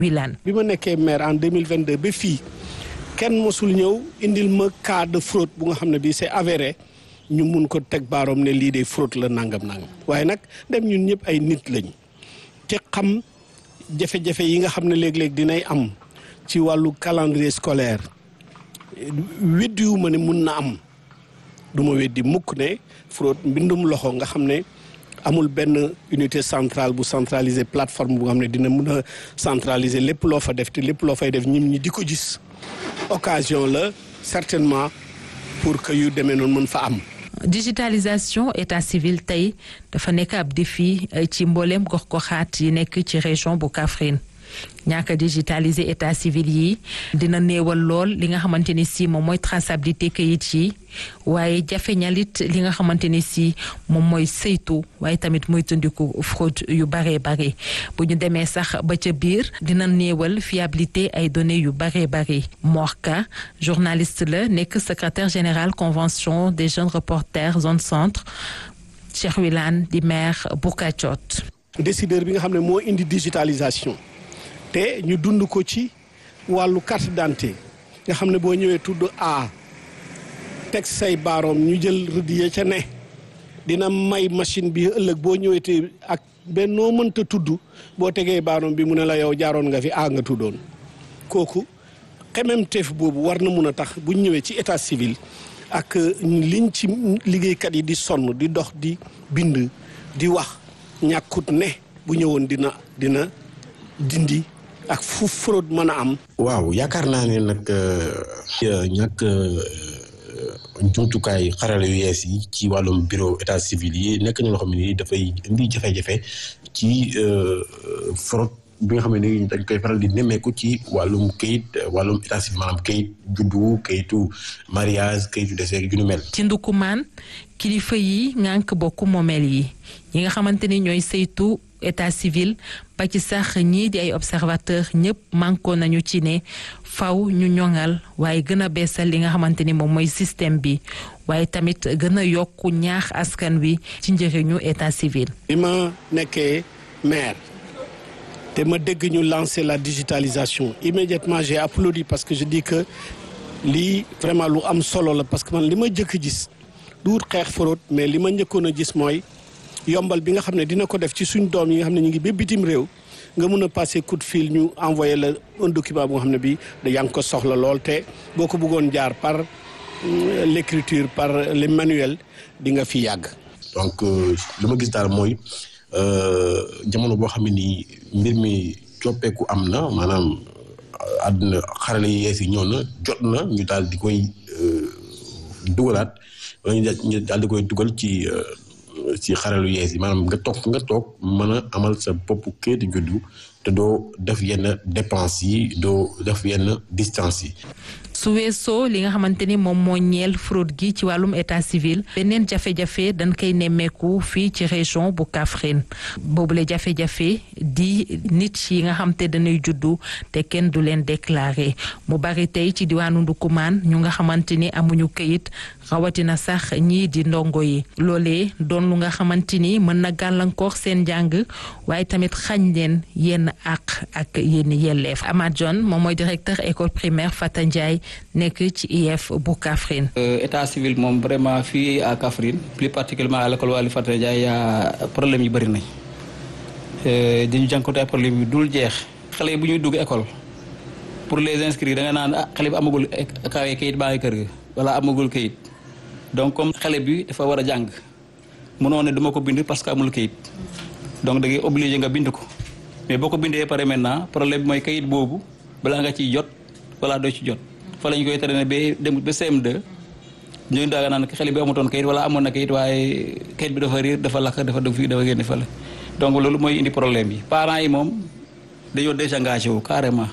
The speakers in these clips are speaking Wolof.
Wilane bi ma nekkee maire en 2022 ba fii kenn mosul ñëw indil ma cas de fraude bu nga xam ne bii c'est avéré ñu mun ko teg baaroom ne lii de fraude la nangam nangam waaye nag dem ñun ñëpp ay nit lañ te xam jafe-jafe yi nga xam ne léeg-léeg dinay am ci wàllu calendrier scolaire weddiwu ma ne mun na am du ma weddi mukk ne fraude mbindum loxo nga xam ne amul benn unité centrale bu centraliser plateforme bu nga xam ne dina mun a centraliser lépp loo fa def te lépp loo fay def ñim ñi di ko gis occasion la certainement pour que yu demee noonu mën fa am digitalisation état civil tey dafa nekk ab défi ci mbooleem gox-goxaat yi nekk ci région bu Kaffrine ñàkk a digitaliser état civil yi dina néewal lool li nga xamante ni si moom mooy traçabilité kayit yi waaye jafeñalit li nga xamante ni si moom mooy saytu waaye tamit muy tundiku fraude yu baree bare bu ñu demee sax ba ca biir dina néewal fiabilité ay données yu baree bare Morka journaliste la nekk secrétaire général convention des jeunes reporters zone centre Cheikh Wilane di maire bu Kacot décideur bi nga xam ne moo indi digitalisation te ñu dund ko ci wàllu carte d'identité nga xam ne boo ñëwee tudd A teg say baaroom ñu jël rëdd ya ca ne dina may machine bi ëllëg boo ñëwee te ak benn noo mënta tudd boo tegee baaroom bi mu ne la yow jaaroon nga fi A nga tuddoon kooku xememteef boobu war na mun a tax bu ñëwee ci état civil ak liñ ci liggéeykat yi di sonn di dox di bind di wax ñàkkut ne bu ñëwoon dina dina dindi ak fu fraude mën a am. waaw yaakaar naa ne nag ñàkk jumtukaay xarala yu yees yi ci wàllum bureau état civil yi nekk na loo xam ne dafay indi jafe-jafe ci fraude bi nga xam ne dañ koy faral di nemmeeku ci wàllum kayit wàllum état civil maanaam kayit juddu kayitu mariage kayitu décès ju nu mel. ci ndukumaan kilifa yi ngànk bokku moomeel yi yi nga xamante ni ñooy saytu état civil ba ci sax ñii di ay observateur ñëpp mànkoo nañu ci ne faw ñu ñoŋal waaye gën a beesal li nga xamante ni moom mooy système bi waaye tamit gën a yokku ñaax askan wi ci njëriñu état civil. bi ma nekkee maire te ma dégg ñu lancer la digitalisation immédiatement j'ai applaudi parce que je dis que lii vraiment lu am solo la parce que man li ma jëkk gis du wut xeex fraude mais li ma njëkkoon a gis mooy. yombal bi nga xam ne dina ko def ci suñ doom yi nga xam ne ñu ngi ba bitim réew nga mun a passer coup de fil ñu envoyé la un document bu nga xam ne bii da yaa ngi ko soxla lool te boo ko bëggoon jaar par l'écriture par les manuels di nga fi yàgg. donc li ma gis daal mooy jamono boo xam ne nii mbir mi coppeeku am na maanaam àdduna xarale yi yees yi ñëw na jot na ñu daal di koy dugalaat wala ñu daal di koy dugal ci. ci xaralu yees yi maanaam nga toog nga toog mën a amal sa bopp kayitu juddu te doo def yenn dépenses yi doo def yenn distance yi. su weesoo li nga xamante ni moom moo ñeel fraude gi ci wàllum état civil beneen jafe-jafe dañ koy nemmeeku fii ci région bu Kaffrine boobule jafe-jafe di nit yi nga xam te dañuy juddu te kenn du leen déclaré mu bari tey ci diwaanu Ndukumaan ñu nga xamante ni amuñu këyit rawatina sax ñii di ndongo yi loolee doon lu nga xamante ni mën na gàllankoor seen njàng waaye tamit xañ leen yenn àq ak yenn yelleef Amath John moom mooy directeur école primaire Fata Ndiaye nekk ci IEF bu Kaffrine. état civil moom vraiment fii à Kaffrine plus particulièrement à l'école Waly Fata Ndiaye yaa problème yu bëri nañ dañu jànkuwante ay problème yu dul jeex. xale yi bu ñuy dugg école pour les inscrire da nga naan ah xale bi amagul kawe kayit baa ngi kër ga wala amagul kayit donc comme xale bi dafa war a jàng mënoo ne duma ko bind parce que amul kayit donc da ngay obligé nga bind ko mais boo ko bindee pare maintenant problème bi mooy kayit boobu balaa nga ciy jot wala doo ci jot. fa lañ koy tere ne ba dem ba CM2 ñu daaga naan xale bi amutoon kayit wala amoon na kayit waaye kayit bi dafa riir dafa lakk dafa def fii dafa génne fële donc loolu mooy indi problème yi parents yi moom dañoo désengagé wu carrément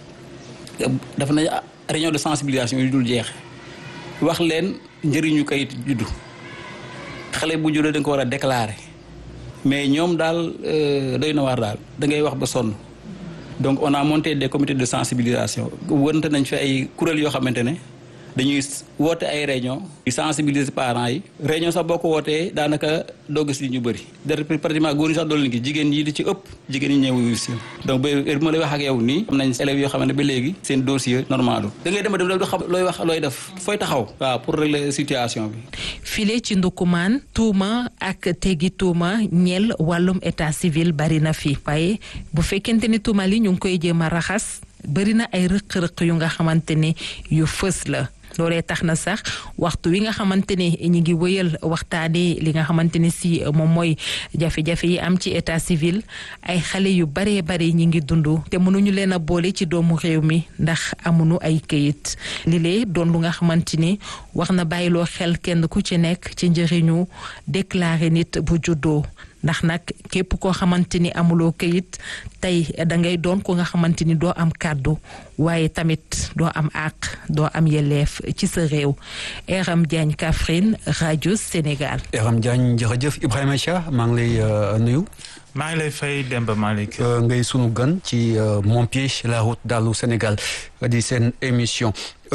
daf nañ réunion de sensibilisation yu dul jeex wax leen njëriñu kayit juddu xale bu juddoo da nga ko war a déclarer mais ñoom daal doy na waar daal da ngay wax ba sonn donc on a monté des comités de sensibilisation wërante nañ fi ay kuréel yoo xamante ne dañuy woote ay réunion di sensibiliser parents yi réunion sax boo ko wootee daanaka doo gis ñu bëri de pratiquement góor ñi sax doolu leen gis jigéen ñi di ci ëpp jigéen ñi ñëw si donc ba heure bi ma lay wax ak yow nii am nañ élèves yoo xam ne ba léegi seen dossier normal da ngay dem dem dem xam looy wax looy def fooy taxaw waaw pour régler situation bi file ci ndukumaan tuuma ak teggi tuuma ñeel wàllum état civil bari na fi waaye bu fekkente ni tuuma li ñu ngi koy jéem a raxas bari na ay rëq-rëq yu nga xamante ne yu fës la loolee tax na sax waxtu wi nga xamante ne ñi ngi wëyal waxtaanee li nga xamante ne si moom mooy jafe-jafe yi am ci état civil ay xale yu baree bare ñi ngi dund te mënuñu leen a boole ci doomu réew mi ndax amuñu ay këyit li lee doon lu nga xamante ni wax na bàyyiloo xel kenn ku ci nekk ci njëriñu déclarer nit bu juddoo ndax nag képp koo xamante ni amuloo këyit tey da ngay doon ko nga xamante ni doo am kàddu waaye tamit doo am àq doo am yelleef ci sa réew Eram Diagne Kaffrine rajo Sénégal. Eram Diagne jërëjëf Ibrahima Chia maa ngi lay nuyu. maa ngi lay fay Demba Malick. ngay sunu gan ci Mon Pied la route dalu Sénégal di seen émission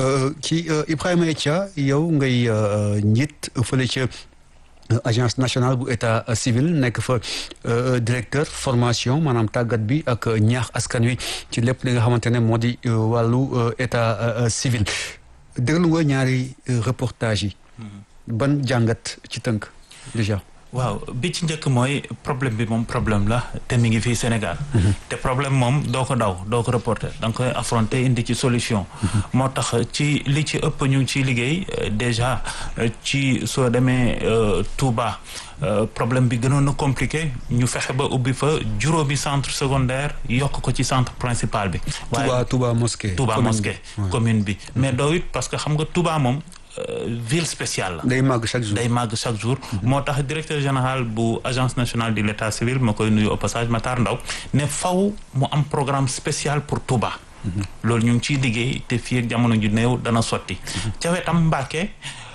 ci Ibrahima Chia yow ngay njiit fële ca. agence nationale bu état civil nekk fa directeur formation maanaam tàggat bi ak ñaax askan wi ci lépp li nga xamante ne moo di wàllu état civil déglu nga ñaari reportage yi ban jàngat ci tënk déjà waaw bi ci njëkk mooy problème bi moom problème la te mi ngi fii Sénégal te problème moom doo ko daw doo ko reporter da nga koy affronter indi ci solution moo tax ci li ci ëpp ñu ngi ciy liggéey déjà ci soo demee Touba problème bi gënoon a compliqué ñu fexe ba ubbi fa juróomi centre secondaire yokk ko ci centre principal bi Touba Touba mosquée Touba mosquée commune bi mais doo it parce que xam nga Touba moom ville spéciale la. day màgg chaque jour day màgg chaque jour. moo tax directeur général bu agence nationale de l' état civil ma koy nuyu au passage Matar Ndaw ne faw mu am programme spécial pour Touba. loolu ñu ngi ciy liggéey te fii ak jamono ju néew dana sotti. ca wetam Mbàkke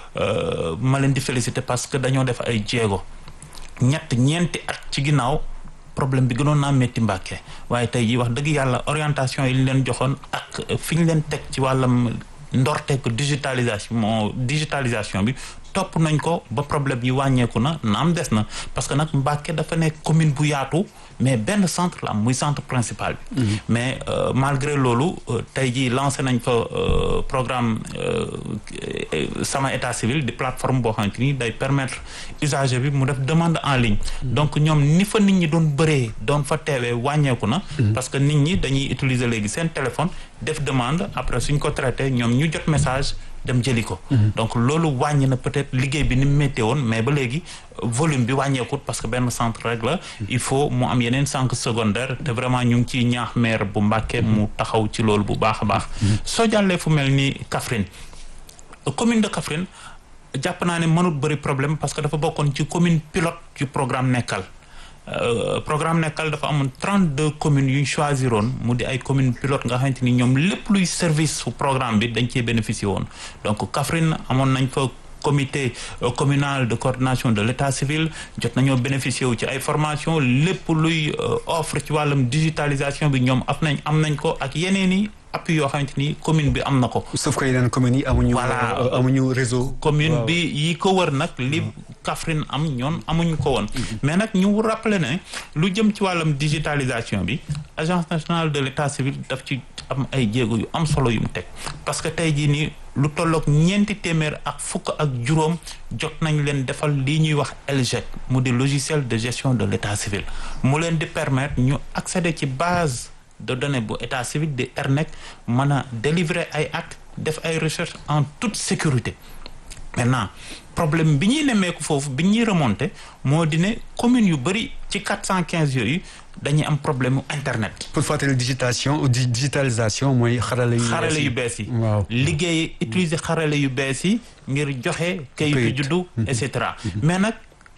ma leen di féliciter parce que dañoo def ay jéego ñett ñeenti at ci ginnaaw. problème bi gënoon naa métti Mbàkke waaye tey jii wax dëgg yàlla orientation yi ñu leen joxoon ak fi ñu leen teg ci wàllam ndorteeku digitalisation moo digitalisation bi topp nañ ko ba problème yi wàññeeku na naam des na parce que nag Mbàkke dafa nekk commune bu yaatu mais benn centre la am muy centre principal bi mais malgré loolu tey jii lancé nañ fa programme sama état civil di plateforme boo xamante ni day permettre usager bi mu def demande en ligne donc ñoom ni fa nit ñi doon bëree doon fa teewee wàññeeku na parce que nit ñi dañuy utiliser léegi seen téléphone def demande après suñ ko traité ñoom ñu jot message dem jëli ko donc loolu wàññi na peut-être liggéey bi ni mu méttee woon mais ba léegi volume bi wàññeekut parce que benn centre rek la il faut mu am yeneen centre secondaire te vraiment ñu ngi ciy ñaax maire bu Mbàkke mu taxaw ci loolu bu baax a baax soo jàllee fu mel ni Kaffrine commune de Kaffrine jàpp naa ne mënut bëri problème parce que dafa bokkoon ci commune pilote ci programme nekkal programme nekkal dafa amoon trente deux communes yu ñu choisiroon mu di ay communes pilote nga xamante ni ñoom lépp luy service su programme bi dañ cee bénéficier woon donc Kaffrine amoon nañ fa comité communal de coordination de l'état civil jot nañoo bénéficier wu ci ay formation lépp luy offre ci wàllum digitalisation bi ñoom am nañ am nañ ko ak yeneen i appui yoo xamante ni commune bi am na ko. sauf que yeneen communes yi amuñu. voilà amuñu réseau. commune bi yi ko wër nag li Kaffrine am ñoon amuñu ko woon. mais nag ñu rappeler ne lu jëm ci wàllum digitalisation bi agence nationale de l'état civil daf ci am ay jéego yu am solo yu mu teg parce que tey jii nii lu tolloog ñeenti téeméer ak fukk ak juróom jot nañ leen defal lii ñuy wax LGEC mu di logiciel de gestion de l'état civil mu leen di permettre ñu accéder ci base. de données bu état civil di ERNEC mën a délivrer ay actes def ay recherches en toute sécurité maintenant problème bi ñuy nemmeeku foofu bi ñuy remonter moo di ne communes yu bëri ci quatre cent quinze yooyu dañuy am problème mu internet. pour fàttali digitation digitalisation mooy xarale yu. xarale yu bees yi. waaw liggéey utiliser xarale yu bees yi ngir joxe. kayitu juddu et cetera mais nag.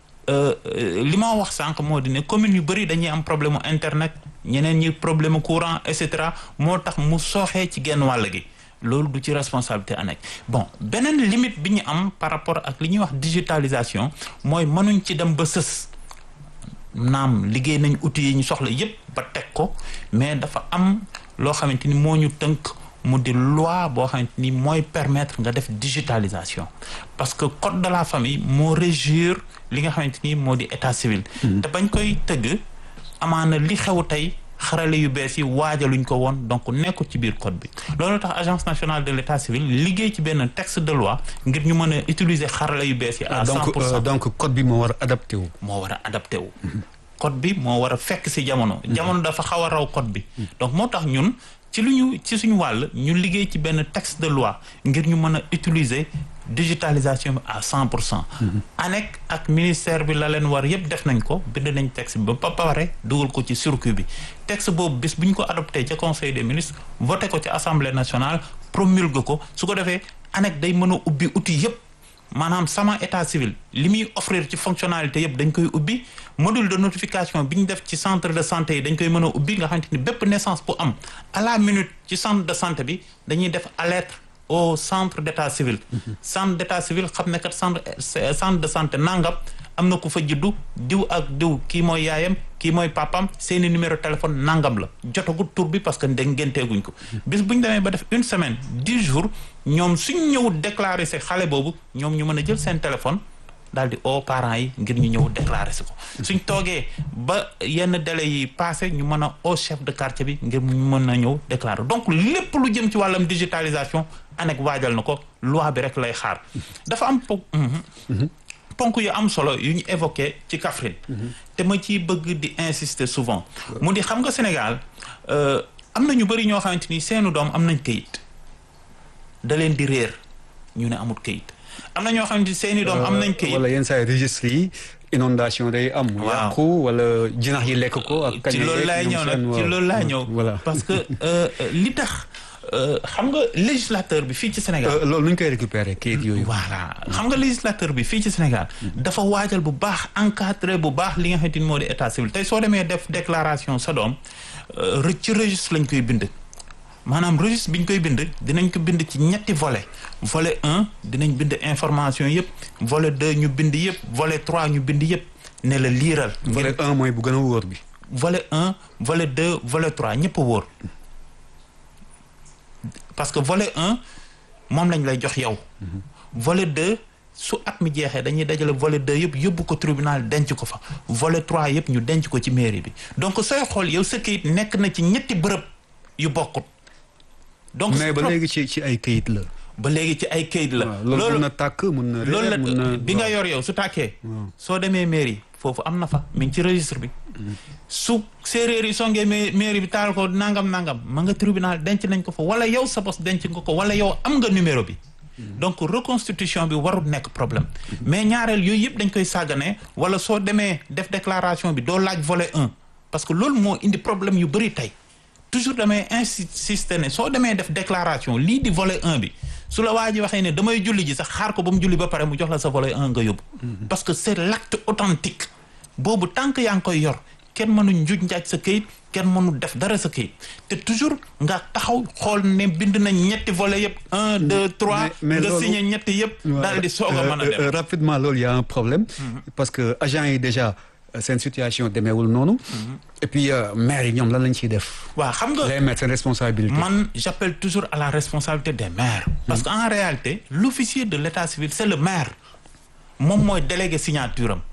li ma wax sànq moo di ne communes yu bëri dañuy am problème mu internet ñeneen ñi problème courant et cetera moo tax mu sooxee ci genn wàll gi loolu du ci responsabilité ANEC bon beneen limite bi ñu am par rapport ak li ñuy wax digitalisation mooy mënuñ ci dem ba sës naam liggéey nañ outils yi ñu soxla yépp ba teg ko mais dafa am loo xamante ni moo ñu tënk mu di loi boo xamante ni mooy permettre nga def digitalisation parce que code de la famille moo régir li nga xamante ni moo di état civil te bañ koy tëgg amaana li xew tey xarale yu bees yi waajaluñ ko woon donc nekkul ci biir code bi loolu tax agence nationale de l' état civil liggéey ci benn texte de loi ngir ñu mën a utiliser xarale yu bees yi à cent donc pour cent donc code bi moo war a adapté wu. moo war a adapté wu code bi moo war a fekk si jamono jamono dafa xaw a raw code bi donc moo tax ñun ci lu ñu ci suñu wàll ñu liggéey ci benn texte de loi ngir ñu mën a utiliser digitalisation bi à cent pour cent ANEC ak ministère bi la leen war yëpp def nañ ko bind nañ texte bi ba pare dugal ko ci circuit bi texte boobu bis bu ñu ko adopté ca conseil des ministres voté ko ci assemblée nationale promulgué ko su ko defee ANEC day mën a ubbi outil yëpp maanaam sama état civil li muy offrir ci fonctionnalité yëpp dañ koy ubbi module de notification bi ñu def ci centre de santé yi dañ koy mën a ubbi nga xamante ni bépp naissance bu am à la minute ci centre de santé bi dañuy def alerte au centre d' état civil centre d' état civil xam ne kat centre centre de santé nangam am na ku fa juddu diw ak diw kii mooy yaayam kii mooy papam seeni numéro téléphone nangam la jotagut tur bi parce que da ngénteeguñ ko bis bu ñu demee ba def une semaine dix jours ñoom suñ ñëw déclarer si xale boobu ñoom ñu mën a jël seen téléphone daal di oo parents yi ngir ñu ñëw déclarer si ko suñ toogee ba yenn délai yi passé ñu mën a oo chef de quartier bi ngir ñu mën a ñëw déclarer donc lépp lu jëm ci wàllam digitalisation ANEC waajal na ko loi bi rek lay xaar dafa am po ponk yu am solo yu ñu évoqué ci Kaffrine te ma ciy bëgg di insister souvent mu di xam nga Sénégal am na ñu bëri ñoo xamante ni seenu doom am nañ këyit da leen di réer ñu ne amul këyit am na ñoo xamante ni seeni doom am nañ këyit wala yenn saa yi registre yi inondation day am. mu Waaw. yàqu wala jinax yi lekk ko. ak ci kañ loolu laay ñëw nag ci loolu laay ñëw voilà parce que euh, euh, li tax euh, xam nga législateur bi fii ci Sénégal Euh, loolu nu ñu koy récupérer kayit yooyu. voilà xam nga législateur bi fii ci Sénégal dafa waajal bu baax encadré bu baax li nga xamante ni moo di état civil tey soo demee def déclaration sa doom euh, re- ci registre lañ koy bind maanaam registre bi ñu koy bind dinañ ko bind ci ñetti volet volet un dinañ bind information yëpp volet deux ñu bind yëpp volet trois ñu bind yëpp ne la liiral volet un mooy bu gën a wóor bi. volet un volet deux volet trois ñëpp a wóor parce que volet un moom lañ lay jox yow volet deux su at mi jeexee dañuy dajale volet deux yëpp yóbbu ko tribunal denc ko fa volet trois yëpp ñu denc ko ci mairie bi donc sooy xool yow sa kayit nekk na ci ñetti bërëb yu bokkut donc mais ba trop- léegi ci ci ay kayit la. ba léegi ci ay kayit la waaw loolu mun na tàkk mun na. loolu réer, mun na la bi nga yor yow su tàkkee soo demee mairie foofu am na fa mi ngi ci registre bi su séeréer yi songee ma- mairie bi taal ko nangam nangam ma nga tribunal denc nañ ko fa wala yow sa bos denc nga ko wala yow am nga numéro bi donc reconstitution bi warul nekk problème mais ñaareel yooyu yëpp dañ koy sàggane wala soo demee def déclaration bi doo laaj volet un parce que loolu moo indi problème yu bëri tey toujours damay insister ne soo demee def déclaration lii di volet un bi su la waa ji waxee ne damay julli ji sax xaar ko ba mu julli ba pare mu jox la sa volet un nga yóbbu parce que c'est l'acte authentique boobu tant que yaa ngi koy yor kenn mënu njuj njaaj sa këyit kenn mënu def dara sa këyit te toujours nga taxaw xool ne bind nañ ñetti volet yëpp un deux trois mais- mais nga loolu- signé ñetti yëpp daal di soog a mën a Euh, euh, dem rapidement loolu y a un problème. parce que agent yi déjà euh, seen situation demeewul noonu. et puis euh, maire yi ñoom lan lañ ciy def. waaw xam nga les maires seen responsabilité. man j'appelle toujours à la responsabilité des maires parce que en réalité l'officier de l'état civil c'est le maire moom mooy délégué signature am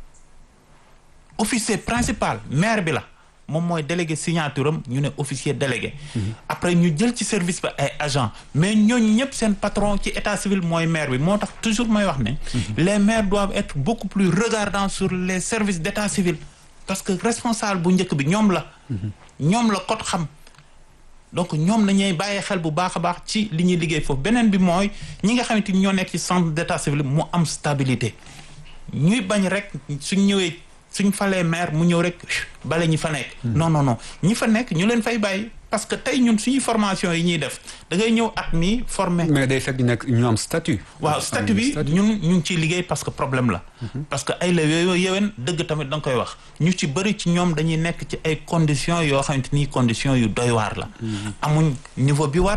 officier principal maire bi la moom mooy délégué signature am ñu ne officier délégué après ñu jël ci service ba ay agent mais ñooñu ñëpp seen patron ci état civil mooy maire bi moo tax toujours may wax ne les maires doivent être beaucoup plus regardants sur les services d'état civil parce que responsable bu njëkk bi ñoom la ñoom la kot xam donc ñoom nañuy bàyyi xel bu baax a baax ci li ñuy liggéey foofu beneen bi mooy ñi nga xamante ni ñoo nekk ci centre d'état civil mu am stabilité ñuy bañ rek suñ ñëwee suñ falee maire mu ñëw rek bale ñi fa nekk non non non ñi fa nekk ñu leen fay bàyyi parce que tey ñun suñuy formation yi ñuy def da ngay ñëw at mi formé mais day fekk ñu nekk ñu am statut. waaw statut bi ñun ñu ngi ciy liggéey parce que problème la parce que ay la yooyu yéwén dëgg tamit da nga koy wax ñu ci bëri ci ñoom dañuy nekk ci ay conditions yoo xamante ni conditions yu doy waar la amuñ niveau bi war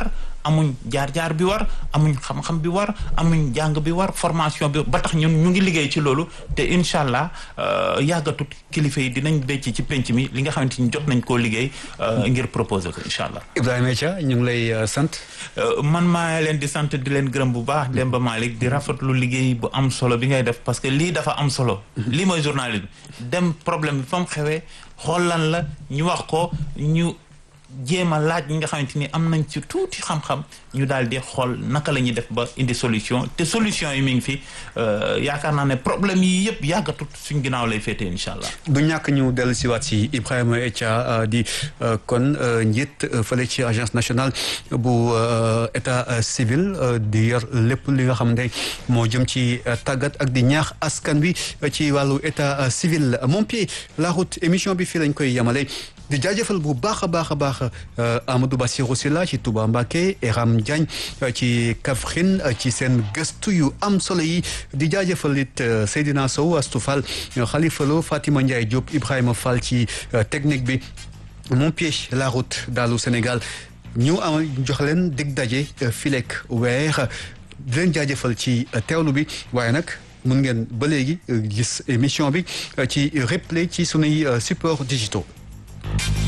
amuñ jaar-jaar bi war amuñ xam-xam bi war amuñ jàng bi war formation bi ba tax ñun ñu ngi liggéey ci loolu te incha allah yàggatut kilifa yi dinañ becc ci penc mi li nga xamante ni jot nañ koo liggéey ngir proposer ko incha allah. Ibrahima Dia ñu ngi lay sant. man maa leen di sant di leen gërëm bu baax Demba Malick di rafetlu liggéey bu am solo bi ngay def parce que lii dafa am solo. lii mooy journalisme dem problème bi fa mu xewee xool lan la ñu wax ko ñu. jéem a laaj ñi nga xamante ni am nañ ci tuuti xam-xam ñu daal di xool naka la ñuy def ba indi solution te solution yi mi ngi fi yaakaar naa ne problème yi yëpp yàggatut suñ ginnaaw lay féetee incha allah. du ñàkk ñu dellu si waat si Ibrahima Etia di kon njiit fële ci agence nationale bu état civil di yor lépp li nga xam ne moo jëm ci tàggat ak di ñaax askan wi ci wàllu état civil mon pied la route émission bi fii lañ koy yemale. di jaajëfal bu baax a baax a baax Amadou Bassirou Sylla ci Touba Mbacké Eram Diagne ci Kaffrine ci seen gëstu yu am solo yi di jaajëfal it Seydina Sow Astou Fall Khalifa Lo Fatima Ndiaye Diop Ibrahima Fall ci technique bi mon pied la route dalu Sénégal ñu am jox leen dig daje filek weer di leen jaajëfal ci teewlu bi waaye nag mun ngeen ba léegi gis émission bi ci replay ci sunuy support digitaux